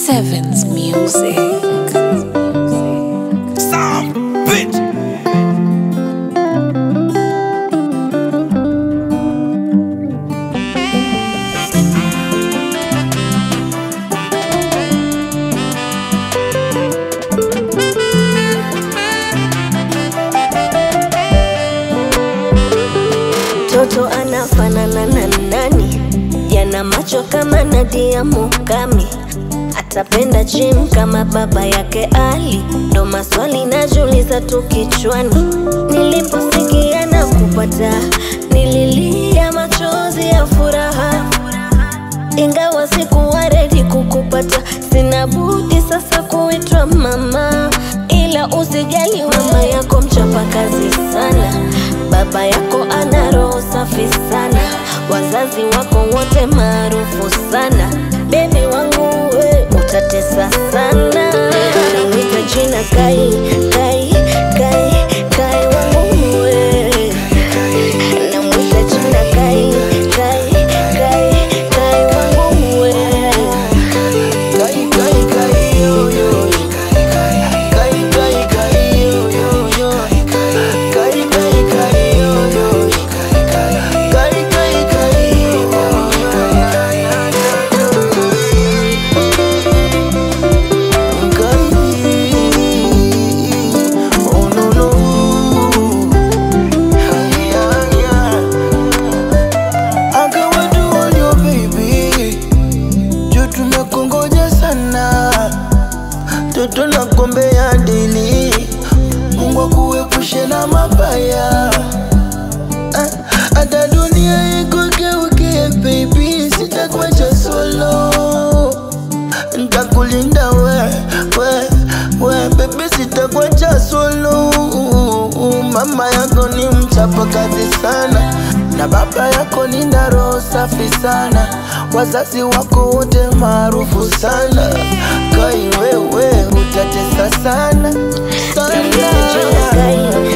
Sevens Music. Some bitch. Mtoto anafanana na nani? Yana macho kama Nadia Mukami, atapenda gym kama baba yake Ali. Ndo maswali najiuliza tu kichwani, niliposikia na kupata, nililia machozi ya furaha ingawa sikuwa redi kukupata, sina budi sasa kuitwa mama. Ila usijali, mama yako mchapa kazi sana, baba yako ana roho safi sana, wazazi wako wote maarufu sana. Bebi wangu we utatesa sana, namwita jina Kai, Kai, Kai, Kai wangu we namwita jina Kai, Kai, Kai, Kai wangu we Kai, kai, kai, yo, yo. Kai, kai, kai, yo, yo, yo. Kai, kai, kai, yo, yo. Kai, kai, kai, yo, yo. Kai. Oh, no, no. Yeah, yeah. I got what you want, your baby juu tumekongoja sana, toto na kombe ya dili. Mungu akuepushe na mabaya, Ah, hata dunia ikugeuke baby, sitakuacha solo, ntakulinda we, we, we baby, sitakuacha solo. Mama yako ni mchapa kazi sana na baba yako ni na roho safi sana, wazazi wako wote maarufu sana. Kai wewe utatesa sana namwita jina sana. Kai,